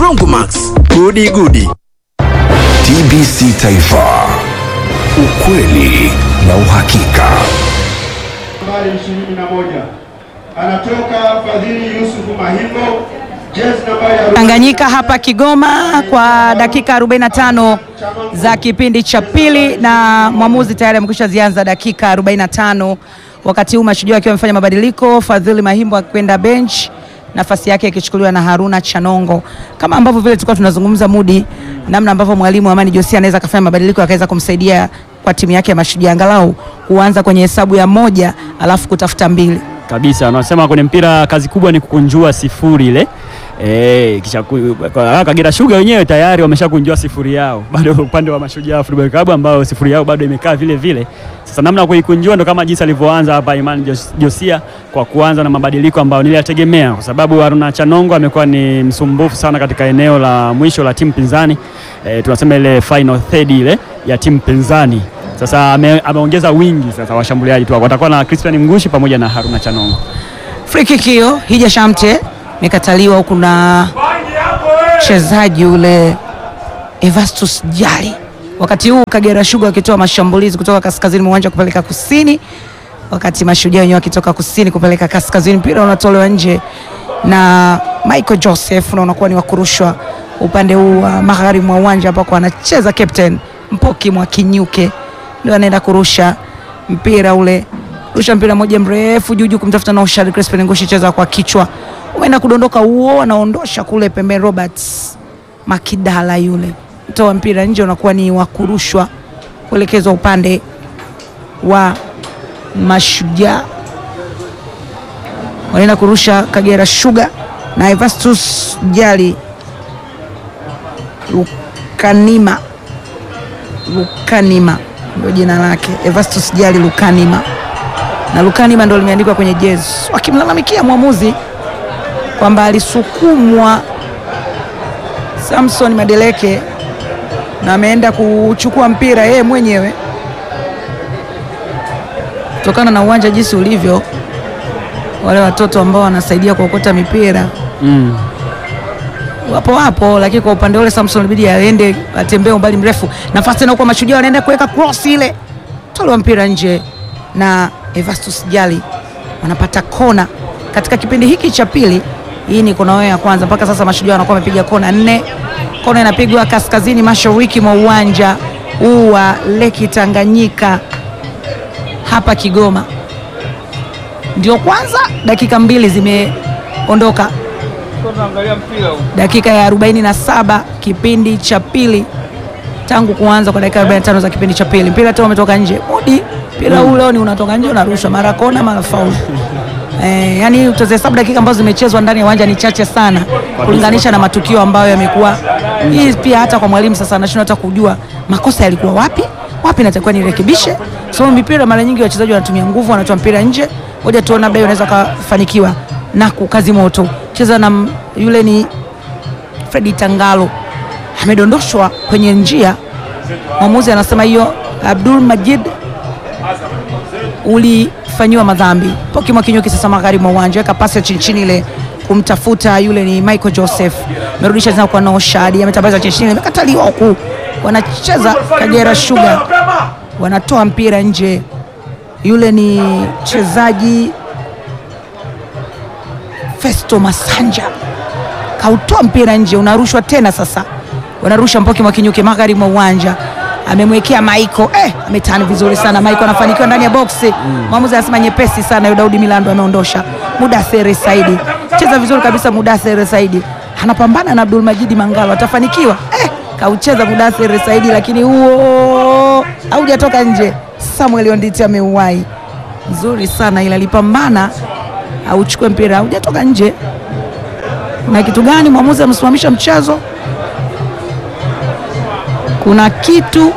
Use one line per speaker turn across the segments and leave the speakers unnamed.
Broncomax, gudi gudi.
TBC Taifa, ukweli na uhakika.
nambari 21 anatoka Fadhili Yusufu Mahimbo, jezi nambari ya
Tanganyika hapa Kigoma kwa dakika 45 za kipindi cha pili, na mwamuzi tayari amekwisha zianza dakika 45. Wakati huu mashujaa wakiwa wamefanya mabadiliko, Fadhili Mahimbo akikwenda bench, nafasi yake ikichukuliwa na Haruna Chanongo, kama ambavyo vile tulikuwa tunazungumza Mudi, namna ambavyo mwalimu Amani Josia anaweza akafanya mabadiliko akaweza kumsaidia kwa timu yake ya mashujaa angalau kuanza kwenye hesabu ya moja alafu kutafuta mbili.
kabisa. Wanasema kwenye mpira kazi kubwa ni kukunjua sifuri ile Eh, kisha ku- kwa- Kagera Sugar wenyewe tayari wameshakunjua sifuri yao, bado upande wa Mashujaa Football Club ambao sifuri yao bado imekaa vile vile. Sasa namna ya kuikunjua ndo kama jinsi alivyoanza hapa Imani Jos- Josia kwa kuanza na mabadiliko ambayo niliyategemea, kwa sababu Haruna Chanongo amekuwa ni msumbufu sana katika eneo la mwisho la timu pinzani, eh, tunasema ile final third ile ya timu pinzani. Sasa ame, ameongeza wingi sasa washambuliaji tu watakuwa na Christian Mgushi pamoja na Haruna Chanongo.
Free kick hiyo Hija Shamte imekataliwa huku na mchezaji ule Evastus Jali. Wakati huu Kagera Sugar wakitoa mashambulizi kutoka kaskazini mwa uwanja kupeleka kusini, wakati mashujaa wenyewe wakitoka kusini kupeleka kaskazini. Mpira unatolewa nje na Michael Joseph na unakuwa ni wa kurushwa upande huu wa magharibi mwa uwanja ambako anacheza captain Mpoki mwa Kinyuke, ndio anaenda kurusha mpira ule rusha mpira moja mrefu juu juu kumtafuta na Oshari Crispin Ngushi, cheza kwa kichwa, umeenda kudondoka huo, anaondosha kule pembeni. Roberts Makidala yule toa mpira nje, unakuwa ni wa kurushwa kuelekezwa upande wa Mashujaa, wanaenda kurusha Kagera Sugar na Evastus Jali Lukanima, Lukanima ndio jina lake, Evastus Jali Lukanima na Lukanima ndo limeandikwa kwenye jezi, wakimlalamikia mwamuzi kwamba alisukumwa Samson Madeleke na ameenda kuchukua mpira yeye mwenyewe kutokana na uwanja jinsi ulivyo, wale watoto ambao wanasaidia kuokota mipira
Mm.
wapo wapo, lakini kwa upande ule Samson ilibidi aende atembee umbali mrefu. Nafasi tena kwa mashujaa wanaenda kuweka cross ile, tolewa mpira nje na Evastus Jali, wanapata kona katika kipindi hiki cha pili. Hii ni kona yao ya kwanza, mpaka sasa mashujaa wanakuwa wamepiga kona nne. Kona inapigwa kaskazini mashariki mwa uwanja huu wa Leki Tanganyika hapa Kigoma. Ndio kwanza dakika mbili zimeondoka dakika ya 47 kipindi cha pili tangu kuanza kwa dakika 45 za kipindi cha pili. Mpira tena umetoka nje. Mudi mpira huu leo ni unatoka nje unarushwa mara kona mara faulu. Eh, yani utahesabu dakika ambazo zimechezwa ndani ya uwanja ni chache sana kulinganisha na matukio ambayo yamekuwa. Hii pia hata kwa mwalimu sasa anashindwa hata kujua makosa yalikuwa wapi, wapi natakiwa nirekebishe. So mipira mara nyingi wachezaji wanatumia nguvu, wanatoa mpira nje. Ngoja tuone labda hiyo unaweza kufanikiwa na kukazi moto. Cheza na m- yule ni Fredi Tangalo amedondoshwa kwenye njia. Mwamuzi anasema hiyo Abdul Majid ulifanyiwa madhambi. Poki Mwakinyuki sasa magharibi mwa uwanja, weka pasi ya chini chini ile kumtafuta yule ni Michael Joseph, amerudisha tena kwa Noshadi, ametambaza chini chini, imekataliwa huku. Wanacheza Kagera Sugar, wanatoa mpira nje. Yule ni mchezaji Festo Masanja kautoa mpira nje, unarushwa tena sasa, wanarusha Mpoki Mwakinyuki magharibi mwa uwanja, amemwekea Maiko eh, ametani vizuri sana Maiko, anafanikiwa ndani ya boksi. Mwamuzi anasema nyepesi sana, yule Daudi Milando ameondosha. Mudathiri Saidi cheza vizuri kabisa, Mudathiri Saidi anapambana na Abdul Majidi Mangalo, atafanikiwa eh, kaucheza Mudathiri Saidi, lakini huo haujatoka nje. Samuel Onditi ameuwai nzuri sana, ila alipambana auchukue mpira, haujatoka nje kuna kitu gani? Mwamuzi amesimamisha mchezo, kuna kitu,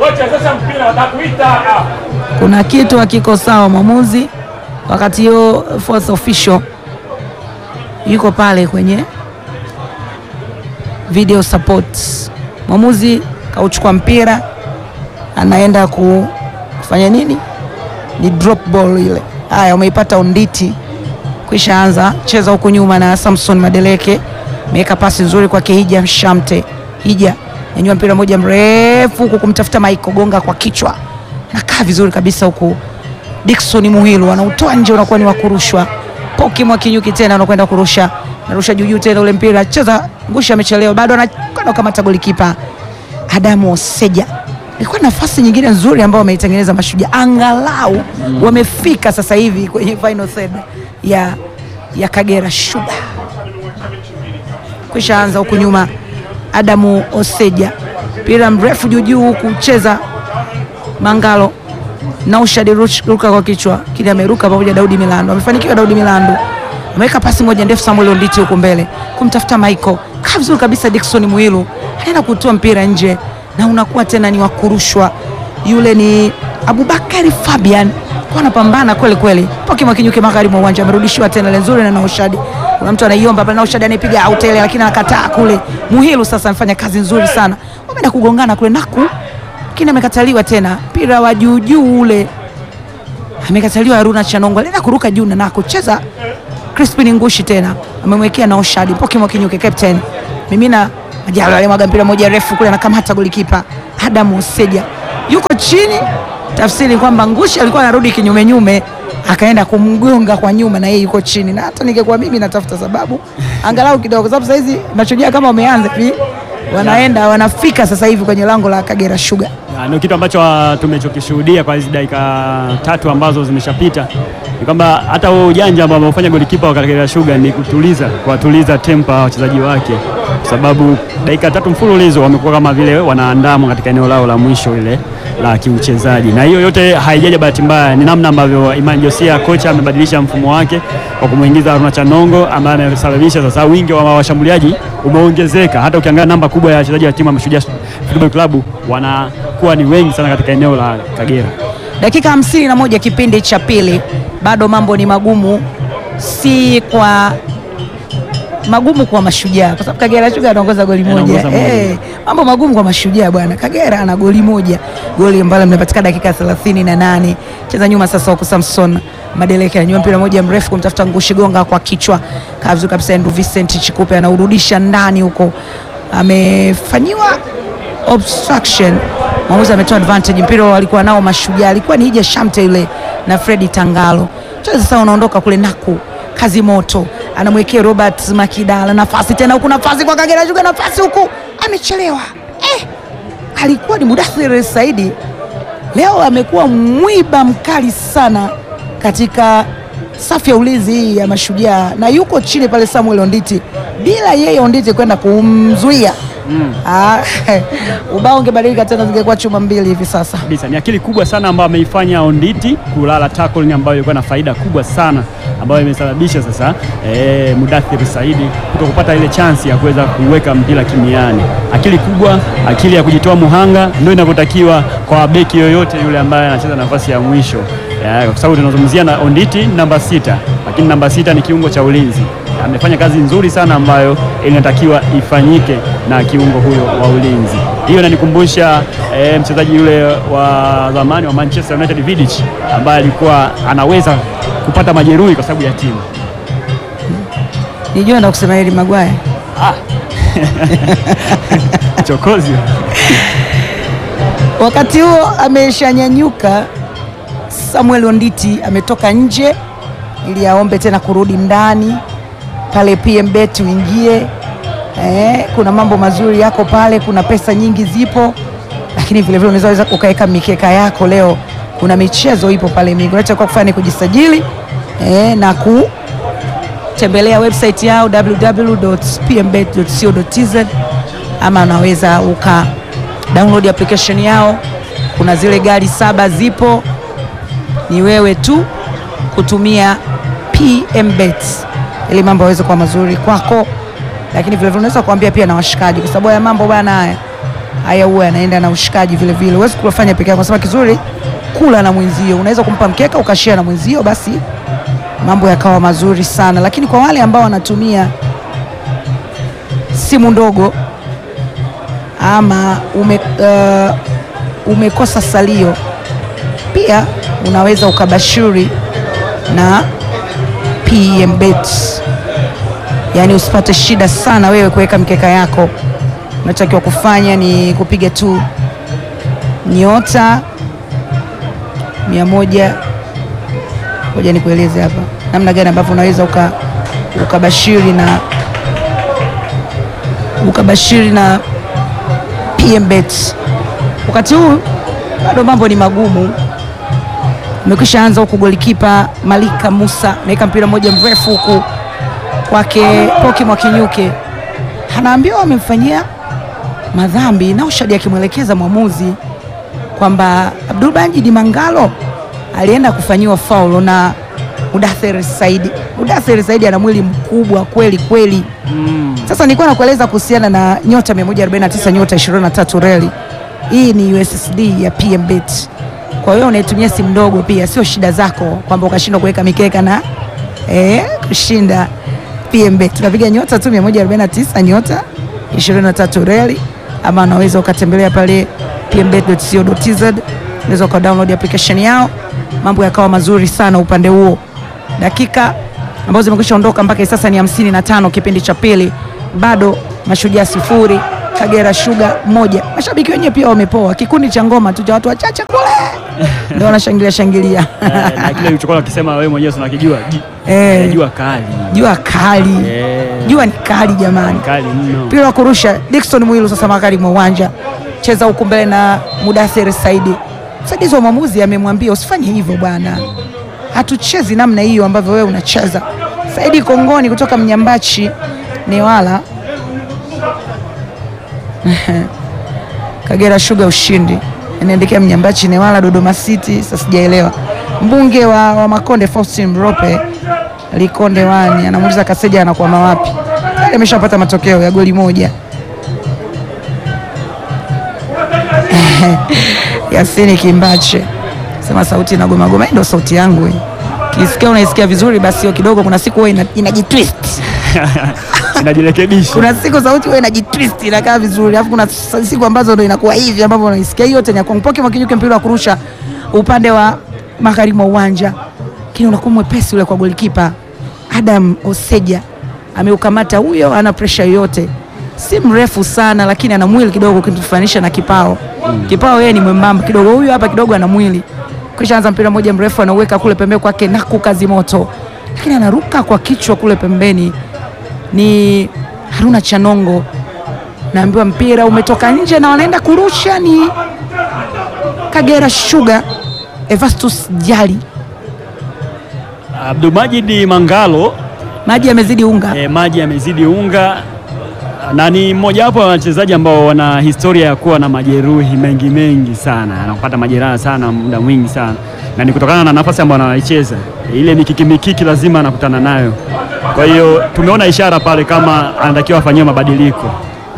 kuna kitu hakiko sawa. Mwamuzi wakati hiyo fourth official yuko pale kwenye video support. Mwamuzi kauchukua mpira, anaenda ku- kufanya nini? Ni drop ball ile. Haya, umeipata Onditi, kwisha anza cheza huku nyuma na Samson Madeleke ameweka pasi nzuri kwake Hija Shamte. Hija nyanyua mpira moja mrefu huku kumtafuta Michael Gonga kwa kichwa, nakaa vizuri kabisa huku Dickson Muhilu anautoa nje, unakuwa ni wa kurushwa. Poki Mwakinyuki tena anakwenda kurusha, narusha juu juu tena ule mpira cheza ngusha, amechelewa bado anakwenda kukamata golikipa Adamu Oseja. Ilikuwa nafasi nyingine nzuri ambayo wameitengeneza Mashujaa, angalau wamefika sasa hivi kwenye final third ya, ya Kagera Sugar. Kwisha anza huku nyuma, Adamu Oseja mpira mrefu juu juu huku cheza Mangalo Naushad ruka kwa kichwa kile, ameruka pamoja Daudi Milando, amefanikiwa Daudi Milando ameweka pasi moja ndefu Samuel Onditi huko mbele kumtafuta Michael, kaa vizuri kabisa. Dickson Mwilu anaenda kutoa mpira nje na unakuwa tena ni wakurushwa. Yule ni Abubakari Fabian kwa anapambana kweli kweli, poki mwakinyuke magharibi mwa uwanja, amerudishiwa tena ile nzuri na Naushad. Kuna mtu anaiomba pale, Naushad anapiga out ile, lakini anakataa kule. Muhilu sasa anafanya kazi nzuri sana, wameenda kugongana kule naku lakini amekataliwa tena. Mpira wa juu juu ule amekataliwa. Haruna Chanongo alienda kuruka juu na nako cheza. Crispin Ngushi tena amemwekea na Oshadi Poki Mwakinyuke captain mimina Majalo alimwaga mpira moja refu kule, anakamata golikipa Adamu Oseja yuko chini. Tafsiri kwamba Ngushi alikuwa anarudi kinyume nyume, akaenda kumgonga kwa nyuma, na yeye yuko chini. Na hata ningekuwa mimi natafuta sababu angalau kidogo, kwa sababu sasa hizi Mashujaa kama wameanza hivi wanaenda wanafika sasa hivi kwenye lango la Kagera Sugar.
Na Ndio kitu ambacho ah, tumechokishuhudia kwa hizi dakika tatu ambazo zimeshapita ni kwamba hata huo ujanja ambao ameufanya golikipa wa Kagera Sugar ni kutuliza kuwatuliza tempa wachezaji wake, kwa sababu dakika tatu mfululizo wamekuwa kama vile wanaandamwa katika eneo lao la mwisho ile la kiuchezaji, na hiyo yote haijaja bahati mbaya, ni namna ambavyo Imani Josia kocha amebadilisha mfumo wake kwa kumwingiza Haruna Chanongo ambaye amesababisha sasa wingi wa washambuliaji umeongezeka. Hata ukiangalia namba kubwa ya wachezaji wa timu ya Mashujaa Football Club wanakuwa ni wengi sana katika eneo la Kagera.
Dakika hamsini na moja kipindi cha pili, bado mambo ni magumu, si kwa magumu kwa Mashujaa kwa sababu Kagera Sugar anaongoza goli moja.
Anaongoza moja.
Eh, mambo magumu kwa Mashujaa bwana. Kagera ana goli moja, goli ambalo limepatikana dakika thelathini na nane. Cheza nyuma sasa, huku Samson Madeleke ananyua mpira moja mrefu kumtafuta Ngushi Gonga kwa kichwa, kaa vizuri kabisa. Andrew Vincent Chikupe anaurudisha ndani huko, amefanyiwa obstruction mwamuzi ametoa advantage. Mpira walikuwa nao Mashujaa, alikuwa ni Ija Shamte yule na Fredi Tangalo. Mchezo sasa unaondoka kule naku kazi moto, anamwekea Robert Makidala nafasi tena huku, nafasi kwa Kagera Sugar, nafasi huku, amechelewa eh. Alikuwa ni Mudathir Saidi, leo amekuwa mwiba mkali sana katika safu ya ulinzi hii ya Mashujaa, na yuko chini pale Samuel Onditi, bila yeye Onditi kwenda kumzuia Ah, ubao ungebadilika tena, zingekuwa chuma mbili hivi sasa.
kabisa. Ni akili kubwa sana ambayo ameifanya Onditi kulala tackling ambayo ilikuwa na faida kubwa sana ambayo imesababisha sasa eh, Mudathir Saidi kuto kupata ile chansi ya kuweza kuweka mpira kimiani. Akili kubwa, akili ya kujitoa muhanga ndio inavyotakiwa kwa beki yoyote yule ambaye anacheza nafasi ya mwisho eh, kwa sababu tunazungumzia na Onditi namba sita, lakini namba sita ni kiungo cha ulinzi amefanya kazi nzuri sana ambayo inatakiwa ifanyike na kiungo huyo wa ulinzi. Hiyo inanikumbusha eh, mchezaji yule wa zamani wa Manchester United Vidic ambaye alikuwa anaweza kupata majeruhi kwa sababu ya timu.
Nijua na kusema hili Magwaya
Chokozi
wakati huo ameshanyanyuka. Samuel Onditi ametoka nje ili aombe tena kurudi ndani pale PMBet uingie. Eh, kuna mambo mazuri yako pale, kuna pesa nyingi zipo, lakini vile vile unaweza ukaweka mikeka yako. Leo kuna michezo ipo pale mingi, unachotakiwa kufanya ni kujisajili eh, na kutembelea website yao www.pmbet.co.tz ama unaweza uka download application yao. Kuna zile gari saba zipo, ni wewe tu kutumia PMBet ili mambo yaweze kuwa mazuri kwako, lakini vile vile unaweza kuambia pia na washikaji, kwa sababu haya mambo bwana, haya haya huwa yanaenda na ushikaji vile vile. Huwezi kufanya peke yako, kwa sababu kizuri kula na mwenzio, unaweza kumpa mkeka ukashare na mwenzio, basi mambo yakawa mazuri sana. Lakini kwa wale ambao wanatumia simu ndogo ama ume, uh, umekosa salio, pia unaweza ukabashiri na PMBet yaani usipate shida sana wewe kuweka mkeka yako. Unachotakiwa kufanya ni kupiga tu nyota mia moja. Ngoja nikueleze hapa namna gani ambavyo unaweza uka ukabashiri na ukabashiri na PMBet. Wakati huu bado mambo ni magumu, umekwisha anza huku. Golikipa Malika Musa ameweka mpira mmoja mrefu huku kwake Poki Mwakinyuke, anaambiwa amemfanyia madhambi na Ushadi akimwelekeza mwamuzi kwamba Abdul Majid Mangalo alienda kufanyiwa faulo na Mudathir Saidi. Mudathir Saidi ana mwili mkubwa kweli kweli. Sasa nilikuwa nakueleza kuhusiana na nyota 149 nyota 23 reli. Hii ni USSD ya PMBet. Kwa hiyo unaitumia simu ndogo pia, sio shida zako kwamba ukashindwa kuweka mikeka na eh, kushinda PMBet. Tunapiga nyota tu 149 nyota 23 reli, ama unaweza ukatembelea pale pmbet.co.tz, unaweza uka download application yao, mambo yakawa mazuri sana upande huo. Dakika ambazo zimekwisha ondoka mpaka hivi sasa ni hamsini na tano kipindi cha pili, bado Mashujaa sifuri Kagera Sugar moja. Mashabiki wenyewe pia wamepoa, kikundi cha ngoma tu cha watu wachache kule ndio wanashangilia shangilia
Eh, na kile ulichokuwa ukisema wewe mwenyewe si unakijua ji-
Eh.
eh, jua kali
jua kali,
Eh,
jua ni kali jamani.
kali mno.
mpira wa kurusha Dickson Mwilu sasa magharibi mwa uwanja, cheza huku mbele na Mudathir Saidi. Msaidizi wa mwamuzi amemwambia usifanye hivyo bwana, hatuchezi namna hiyo ambavyo wewe unacheza. Saidi Kongoni kutoka Mnyambachi Newala. Kagera Sugar ushindi, inaendelea Mnyambachi Newala, Dodoma City. Sasa sijaelewa. Mbunge wa, wa Makonde Faustin Mrope Likonde wani anamuuliza Kaseja anakwama wapi? Tayari ameshapata matokeo ya goli moja. Yasini Kimbache sema sauti inagomagoma. Hii ndio sauti yangu hii, kisikia unaisikia vizuri, basi hiyo kidogo, kuna siku huwa ina- inajitwist
Inajirekebisha.
kuna siku sauti huwa inajitwist inakaa vizuri, alafu kuna s- siku ambazo ndo inakuwa hivi ambavyo unaisikia. Hiyo yote ni ya kwangu. Poki Mwakinyuke mpira wa kurusha upande wa magharibi mwa uwanja, lakini unakuwa mwepesi ule kwa golikipa Adam Oseja ameukamata huyo, ana presha yoyote, si mrefu sana, lakini ana mwili kidogo ukitufanisha na Kipao. Kipao yeye ni mwembamba kidogo, huyu hapa kidogo ana mwili. Kisha anza mpira mmoja mrefu anauweka kule pembeni kwake Naku kazi moto, lakini anaruka kwa kichwa kule pembeni ni Haruna Chanongo, naambiwa mpira umetoka nje na wanaenda kurusha ni Kagera Sugar. Evastus Jali,
Abdulmajid Mangalo
maji yamezidi unga.
eh, maji yamezidi unga na ni mmojawapo wa wachezaji ambao wana historia ya kuwa na majeruhi mengi mengi sana, anapata majeraha sana muda mwingi sana, na ni kutokana na nafasi ambayo anaicheza, ile mikiki mikiki lazima anakutana nayo. Kwa hiyo tumeona ishara pale kama anatakiwa afanyiwe mabadiliko.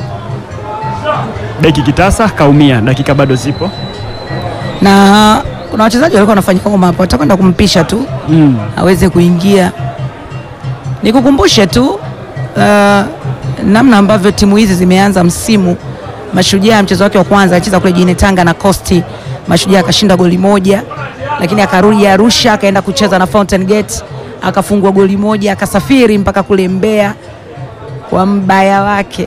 Beki Kitasa kaumia, dakika bado zipo.
na kuna wachezaji walikuwa wanafanya kama hapo, watakwenda kumpisha tu
Mm.
aweze kuingia. Nikukumbushe tu uh, namna ambavyo timu hizi zimeanza msimu. Mashujaa mchezo wake wa kwanza alicheza kule jijini Tanga na Costi. Mashujaa akashinda goli moja, lakini akarudi Arusha akaenda kucheza na Fountain Gate akafungwa goli moja, akasafiri mpaka kule Mbeya kwa mbaya wake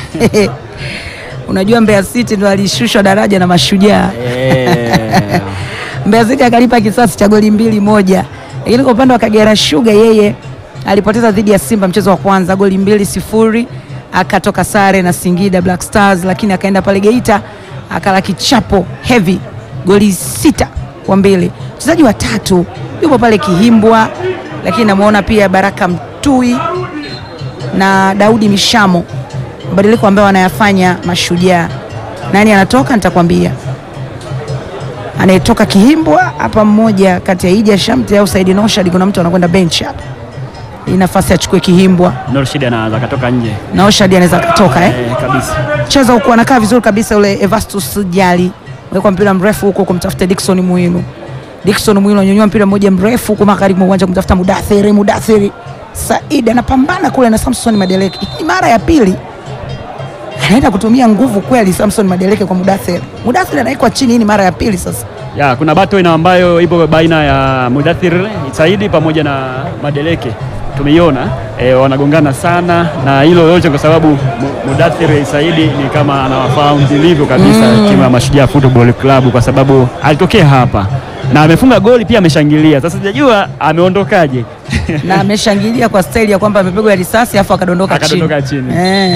unajua Mbeya City ndo alishushwa daraja na Mashujaa
Eh.
Mbeya City akalipa kisasi cha goli mbili moja, lakini kwa upande wa Kagera Sugar yeye alipoteza dhidi ya Simba mchezo wa kwanza goli mbili sifuri, akatoka sare na Singida Black Stars, lakini akaenda pale Geita akala kichapo heavy goli sita kwa mbili. Mchezaji wa tatu yupo pale Kihimbwa, lakini namuona pia Baraka Mtui na Daudi Mishamo, mabadiliko ambayo wanayafanya Mashujaa. Nani anatoka nitakwambia anayetoka Kihimbwa hapa, mmoja kati ya Ija Shamte au Saidi Noshad. Kuna mtu anakwenda bench hapa, hii nafasi achukue Kihimbwa
Norshid anaweza katoka nje
na Oshad anaweza katoka eh?
eh, kabisa.
cheza huku anakaa vizuri kabisa yule Evastus Jali, wekwa mpira mrefu huko kumtafuta Dickson Mwilu. Dickson Mwilu anyonyua mpira mmoja mrefu huko magharibi mwa uwanja kumtafuta Mudathiri. Mudathiri Said anapambana kule na Samson Madeleke. Hii ni mara ya pili anaenda kutumia nguvu kweli Samson Madeleke kwa Mudathiri. Mudathiri anawekwa chini, hii ni mara ya pili sasa.
Ya, kuna battle ina ambayo ipo baina ya Mudathir Saidi pamoja na Madeleke. tumeiona e, wanagongana sana, na hilo yote kwa sababu Mu- Mudathir Saidi ni kama anawafahamu vilivyo kabisa timu ya Mashujaa Football Club kwa sababu alitokea hapa na amefunga goli pia ameshangilia. Sasa sijajua ameondokaje
na ameshangilia kwa staili ya kwamba amepigwa risasi afu akadondoka chini,
akadondoka chini.
Eh.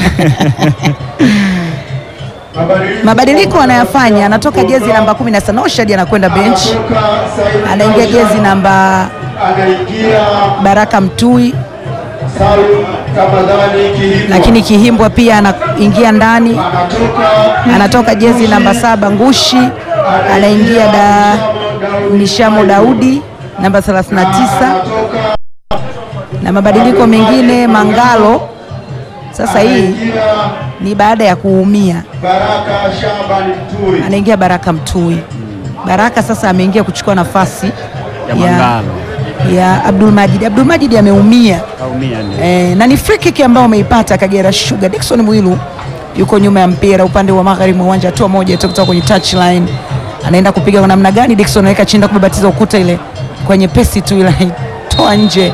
Mabadiliko
Mabadiliko anayafanya, anatoka jezi namba 17 Noshad anakwenda bench,
Anatoka Said
anaingia
Noshad,
jezi namba
anaingia
Baraka Mtui,
Salum Ramadhani Kihimbwa.
lakini Kihimbwa pia anaingia ndani,
anatoka
anatoka jezi namba saba Ngushi, anaingia da Mishamo Daudi namba 39
anatoka
na mabadiliko mengine Mangalo. Sasa hii
anaingia
ni baada ya kuumia,
Baraka Shaban Mtui.
anaingia Baraka Mtui. Baraka sasa ameingia kuchukua nafasi
Ya Mangalo.
ya Abdul Majid. Abdul Majid ameumia
Kaumia ndio.
e, na ni free kick ambayo ameipata Kagera Sugar. Dickson Mwilu yuko nyuma ya mpira upande wa magharibi mwa uwanja, hatua moja tu kutoka kwenye touchline, anaenda kupiga kwa namna gani? Dickson anaweka chini na kubabatiza ukuta ile kwenye pesi tu ile toa nje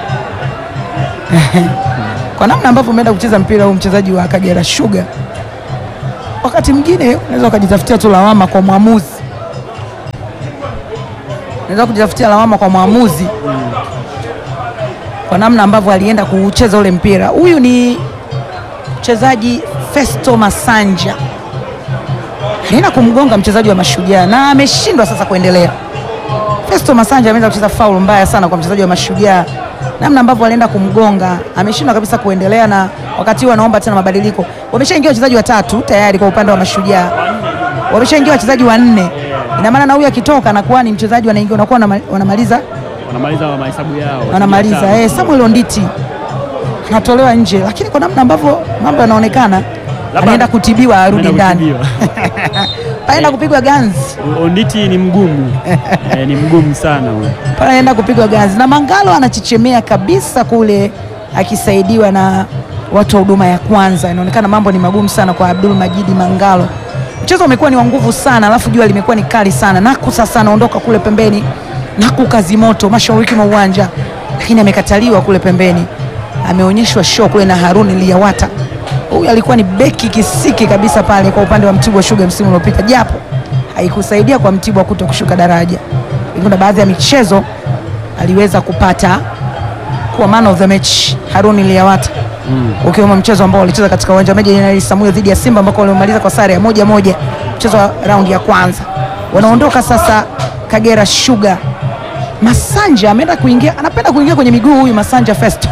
kwa namna ambavyo umeenda kucheza mpira huu mchezaji wa Kagera Sugar, wakati mwingine unaweza ukajitafutia tu lawama kwa mwamuzi, unaweza kujitafutia lawama kwa mwamuzi kwa namna ambavyo alienda kucheza ule mpira. Huyu ni mchezaji Festo Masanja, alienda kumgonga mchezaji wa Mashujaa na ameshindwa sasa kuendelea. Festo Masanja ameenda kucheza faulu mbaya sana kwa mchezaji wa Mashujaa, namna ambavyo alienda kumgonga, ameshindwa kabisa kuendelea, na wakati huu anaomba tena mabadiliko. Wameshaingia wachezaji watatu tayari kwa upande wa Mashujaa, wameshaingia wachezaji wanne. Ina maana na huyu akitoka anakuwa ni mchezaji wanaingia, wanakuwa wanama- wanamaliza
Wanamaliza mahesabu yao.
wanamaliza. Eh, Samuel Onditi anatolewa nje, lakini kwa namna ambavyo mambo yanaonekana anaenda kutibiwa arudi
Anaenda
ndani,
kutibiwa.
anaenda kupigwa ganzi
Onditi ni mgumu eh, ni mgumu sana huyo.
pale anaenda kupigwa ganzi na Mangalo anachichemea kabisa kule akisaidiwa na watu wa huduma ya kwanza. Inaonekana mambo ni magumu sana kwa Abdul Majidi Mangalo. Mchezo umekuwa ni wa nguvu sana, alafu jua limekuwa ni kali sana. Naku sasa anaondoka kule pembeni, Naku kazi moto mashariki mwa uwanja, lakini amekataliwa kule pembeni, ameonyeshwa show kule na Haruni Liyawata. Huyu alikuwa ni beki kisiki kabisa pale kwa upande wa Mtibwa Sugar msimu uliopita, japo haikusaidia kwa Mtibwa kuto kushuka daraja. Kuna baadhi ya michezo aliweza kupata kuwa man of the match Haruni Liyawata ukiwemo mchezo ambao walicheza katika uwanja wa Meja Jenerali Samuel dhidi ya Simba ambako walimaliza kwa sare ya moja moja, mchezo wa raundi ya kwanza. Wanaondoka sasa Kagera Sugar. Masanja ameenda kuingia, anapenda kuingia kwenye miguu huyu Masanja Festo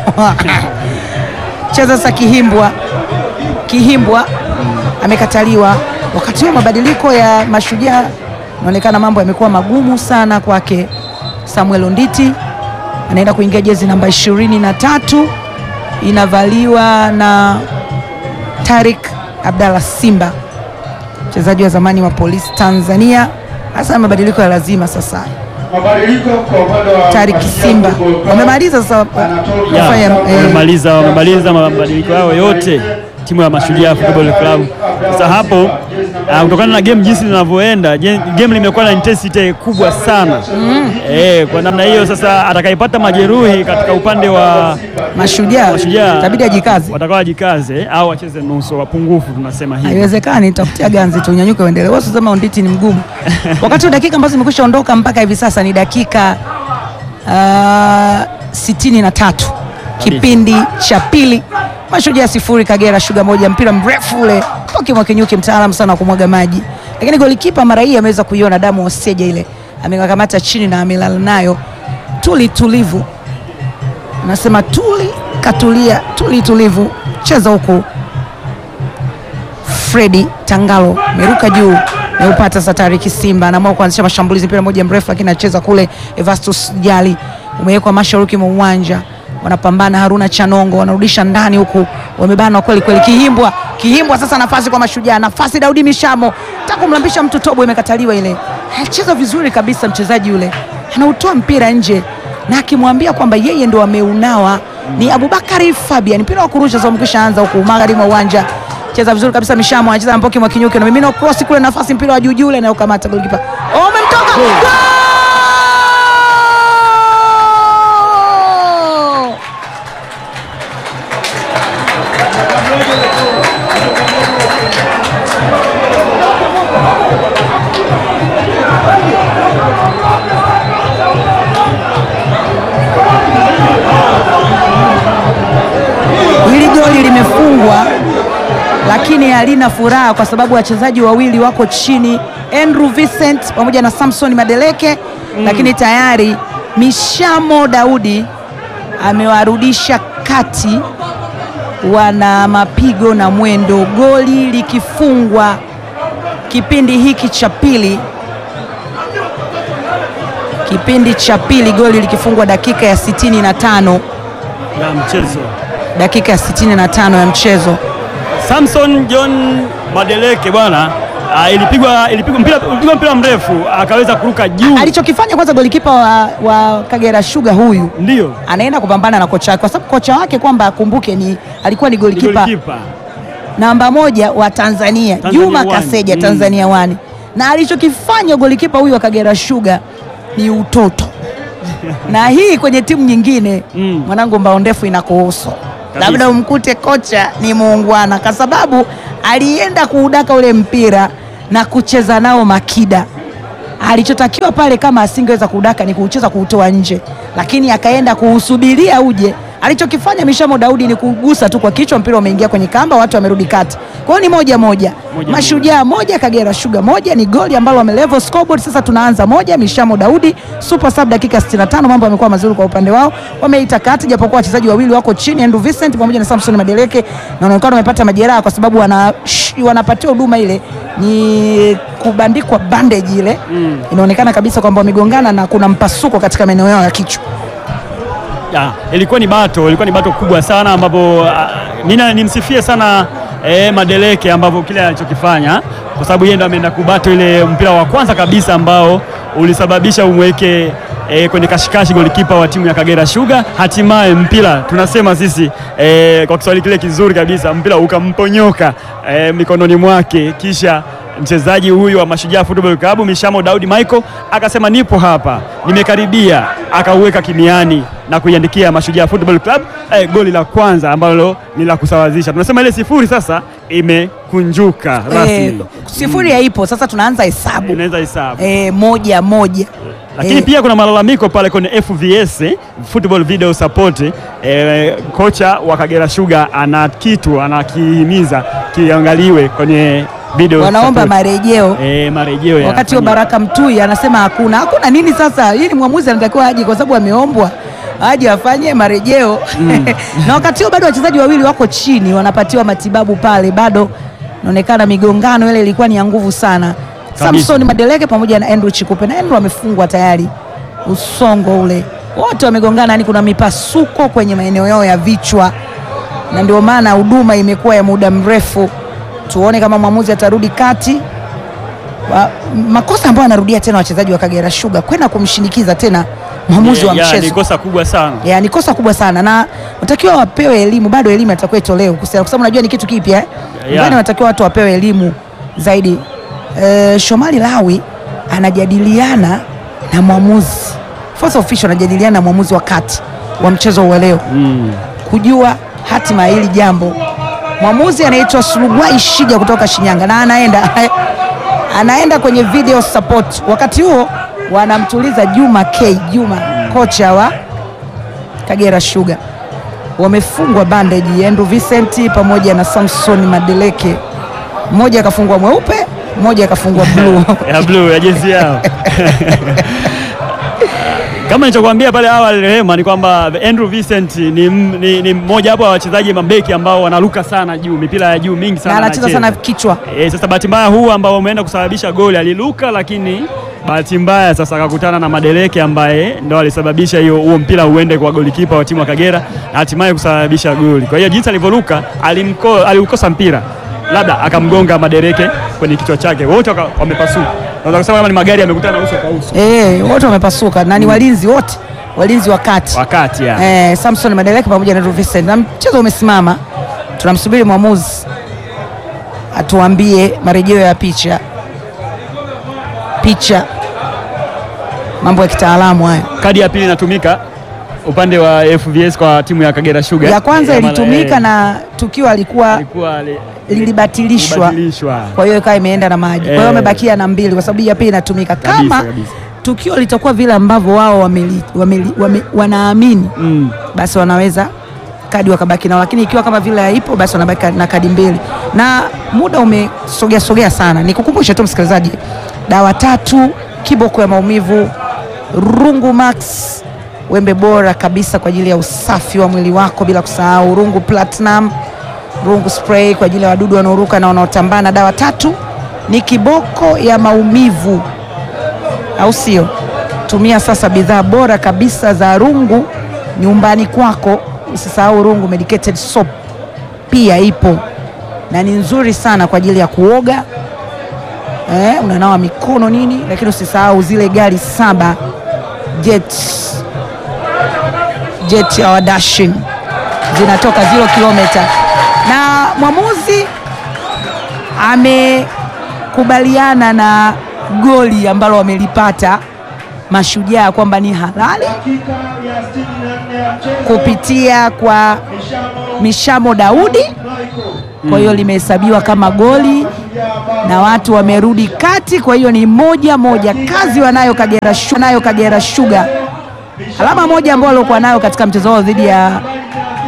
cheza sasa Kihimbwa, Kihimbwa amekataliwa. Wakati huo mabadiliko ya Mashujaa, inaonekana mambo yamekuwa magumu sana kwake. Samuel Onditi anaenda kuingia jezi namba ishirini na tatu inavaliwa na Tarik Abdalla Simba, mchezaji wa zamani wa Polisi Tanzania. Hasa mabadiliko ya lazima sasa.
Mabadiliko kwa upande wa
Tarik
Mashujaa
Simba
Football Club.
wamemaliza sasa
Anatoka
Ya,
kufanya, eh,
wamemaliza wamemaliza mabadiliko yao yote timu ya Mashujaa Football Club. Sasa hapo ah, kutokana na game jinsi linavyoenda, je- game limekuwa na intensity kubwa sana eh, kwa namna hiyo sasa atakayepata majeruhi katika upande wa
Mashujaa
Mashujaa
itabidi ajikaze.
watakuwa wajikaze au wacheze nusu wapungufu, tunasema hivi.
Haiwezekani, takutia ganzi tu, unyanyuke uendelee. Wewe usisema Onditi ni mgumu, wakati wa dakika ambazo zimekwisha ondoka mpaka hivi sasa ni dakika ah, sitini na tatu kipindi cha pili. Mashujaa sifuri Kagera Sugar moja. Mpira mrefu ule Toki Mwakinyuki, mtaalamu sana wa kumwaga maji, lakini golikipa mara hii ameweza kuiona damu Oseja ile, amekamata chini na amelala nayo tuli tulivu, anasema tuli katulia, tuli tulivu, cheza huku Fredi Tangalo meruka juu meupata Satari Kisimba anaamua kuanzisha mashambulizi, mpira moja mrefu, lakini anacheza kule. Evastus Jali umewekwa mashariki mwa uwanja, wanapambana. Haruna Chanongo wanarudisha ndani, huku wamebana kweli kweli. Kihimbwa, Kihimbwa sasa nafasi kwa Mashujaa, nafasi Daudi Mishamo taka kumlambisha mtu tobo, imekataliwa ile. Anacheza vizuri kabisa mchezaji yule, anautoa mpira nje na akimwambia kwamba yeye ndo ameunawa ni Abubakari Fabian. Mpira wa kurusha sasa umekwisha anza huku magharibi mwa uwanja cheza vizuri kabisa Mishamo anacheza na Mpoki Mwakinyuki na mimino cross kule, nafasi mpira wa juu juu ule anayokamata golikipa oh, umemtoka Goal! lakini halina furaha kwa sababu wachezaji wawili wako chini, Andrew Vincent pamoja na Samson Madeleke lakini tayari Mishamo Daudi amewarudisha kati, wana mapigo na mwendo, goli likifungwa kipindi hiki cha pili kipindi cha pili goli likifungwa dakika ya 65
ya mchezo.
dakika ya 65 ya mchezo.
Samson John Madeleke bwana ah, ilipigwa ilipigwa mpira, ilipigwa mpira mrefu akaweza kuruka juu,
Alichokifanya kwanza golikipa wa, wa Kagera Sugar huyu
ndio
anaenda kupambana na kocha wake, kwa sababu kocha wake kwamba akumbuke ni alikuwa ni golikipa
golikipa
namba moja wa Tanzania,
Tanzania
Juma
One.
Kaseja
Mm.
Tanzania wani, na alichokifanya golikipa huyu wa Kagera Sugar ni utoto na hii kwenye timu nyingine
Mm.
mwanangu, mbao ndefu inakuhusu,
Kabisa.
labda umkute kocha ni muungwana, kwa sababu alienda kuudaka ule mpira na kucheza nao makida. Alichotakiwa pale kama asingeweza kuudaka ni kuucheza kuutoa nje, lakini akaenda kuusubiria uje. Alichokifanya Mishamo Daudi ni kugusa tu kwa kichwa, mpira umeingia kwenye kamba, watu wamerudi kati. Kwa hiyo ni moja moja,
Moja
Mashujaa moja Kagera Sugar moja, ni goli ambalo wamelevel scoreboard. Sasa tunaanza moja, Mishamo Daudi super sub dakika 65. Mambo yamekuwa mazuri kwa upande wao, wameita kati, japokuwa wachezaji wawili wako chini, Andrew Vincent pamoja na Samson Madeleke, na wanaonekana wamepata majeraha kwa sababu wana sh- wanapatiwa huduma ile ni kubandikwa bandage ile inaonekana kabisa kwamba wamegongana na kuna mpasuko katika maeneo yao ya kichwa.
ya, ilikuwa ni bato, ilikuwa ni bato kubwa sana ambapo ah, mimi nimsifie sana eh, Madeleke ambapo kile alichokifanya kwa sababu yeye ndo ameenda kubato ile mpira wa kwanza kabisa ambao ulisababisha umweke eh, kwenye kashikashi golikipa wa timu ya Kagera Sugar. Hatimaye mpira tunasema sisi eh, kwa Kiswahili kile kizuri kabisa, mpira ukamponyoka eh, mikononi mwake kisha mchezaji huyu wa Mashujaa Football Club Mishamo Daudi Michael akasema nipo hapa, nimekaribia, akauweka kimiani na kuiandikia Mashujaa Football Club eh, goli la kwanza ambalo ni la kusawazisha. Tunasema ile sifuri sasa imekunjuka
Eh,
rasmi,
sifuri haipo sasa, tunaanza hesabu
inaweza hesabu
eh, moja moja
lakini
Eh,
pia kuna malalamiko pale kwenye FVS eh, Football Video Support eh, kocha wa Kagera Sugar ana kitu anakihimiza kiangaliwe kwenye video
wanaomba
support.
marejeo
eh, marejeo ya
wakati huo Baraka Mtui anasema hakuna hakuna nini. Sasa hii ni mwamuzi anatakiwa aje, kwa sababu ameombwa aje afanye marejeo na wakati huo bado wachezaji wawili wako chini wanapatiwa matibabu pale, bado inaonekana migongano ile ilikuwa ni ya nguvu sana. Samson Madeleke pamoja na Andrew Chikupe, na Andrew amefungwa tayari, usongo ule, wote wamegongana, yani kuna mipasuko kwenye maeneo yao ya vichwa, na ndio maana huduma imekuwa ya muda mrefu. Tuone kama mwamuzi atarudi kati wa, makosa ambayo anarudia tena wachezaji wa Kagera Sugar kwenda kumshinikiza tena mwamuzi wa
Ya, ni
mchezo
kosa kubwa sana.
ya, ni kosa kubwa sana na watakiwa wapewe elimu, bado elimu itakuwa itolewe kuhusiana, kwa sababu najua ni kitu kipya eh?
Ya.
Nadhani watakiwa watu wapewe elimu zaidi. E, Shomari Lawi anajadiliana na mwamuzi first official, anajadiliana na mwamuzi wa kati wa mchezo wa leo
Mm.
kujua hatima ya hili jambo. Mwamuzi anaitwa Surugwai Shija kutoka Shinyanga na anaenda anaenda kwenye video support. Wakati huo wanamtuliza Juma K Juma, kocha wa Kagera Sugar. Wamefungwa bandage Andrew Vincent pamoja na Samson Madeleke, mmoja akafungwa mweupe, mmoja akafungwa blue.
ya blue ya jezi yao kama nilichokuambia pale awali Rehema, ni kwamba Andrew Vincent ni m- ni ni mmoja wapo wa wachezaji mabeki ambao wanaruka sana juu, mipira ya juu mingi
na
sana
anacheza sana kichwa.
E, sasa bahati mbaya huu ambao umeenda kusababisha goli aliluka, lakini bahati mbaya sasa akakutana na Madeleke ambaye ndo alisababisha hiyo huo mpira uende kwa golikipa wa timu ya Kagera na hatimaye kusababisha goli. Kwa hiyo jinsi alivyoruka alimko- aliukosa mpira, labda akamgonga Madeleke kwenye kichwa chake, wote waka- wamepasuka. Naweza kusema kama ni magari yamekutana uso kwa uso
Eh, wote wamepasuka na ni walinzi wote, walinzi wa kati.
wakati ya.
eh, Samson Madeleke pamoja na Andrew Vincent na mchezo umesimama. Tunamsubiri mwamuzi atuambie marejeo ya picha picha, mambo ya kitaalamu hayo.
Kadi ya pili inatumika upande wa FVS kwa timu ya Kagera Sugar.
Ya kwanza
Eh, mara-
ilitumika
eh,
na tukio alikuwa
ilikuwa li-
lilibatilishwa,
ilibatilishwa.
kwa hiyo ikawa imeenda na maji, kwa hiyo
Eh.
wamebakia na mbili, kwa sababu hii ya pili inatumika
Kabisa,
kama
kabisa.
tukio litakuwa vile ambavyo wao wameli, wameli, wame, wanaamini
Mm.
basi wanaweza kadi wakabaki nao, lakini ikiwa kama vile haipo basi wanabaki na kadi mbili, na muda umesogea sogea sana. Nikukumbushe tu msikilizaji, dawa tatu kiboko ya maumivu Rungu Max, wembe bora kabisa kwa ajili ya usafi wa mwili wako, bila kusahau Rungu Platinum, Rungu spray kwa ajili ya wadudu wanaoruka na wanaotambana. Dawa tatu ni kiboko ya maumivu, au sio? Tumia sasa bidhaa bora kabisa za Rungu nyumbani kwako. Usisahau Rungu medicated soap pia ipo na ni nzuri sana kwa ajili ya kuoga eh, unanawa mikono nini, lakini usisahau zile gari saba jet jet ya Dashin zinatoka zero kilomita, na mwamuzi amekubaliana na goli ambalo wamelipata Mashujaa kwamba ni halali
dakika ya 64 ya mchezo.
kupitia kwa
Mishamo
Mishamo Daudi,
Michael.
kwa hiyo limehesabiwa kama goli na watu wamerudi kati, kwa hiyo ni moja moja. Kazi wanayo Kagera Sugar, nayo Kagera Sugar, alama moja ambayo walikuwa nayo katika mchezo wao dhidi ya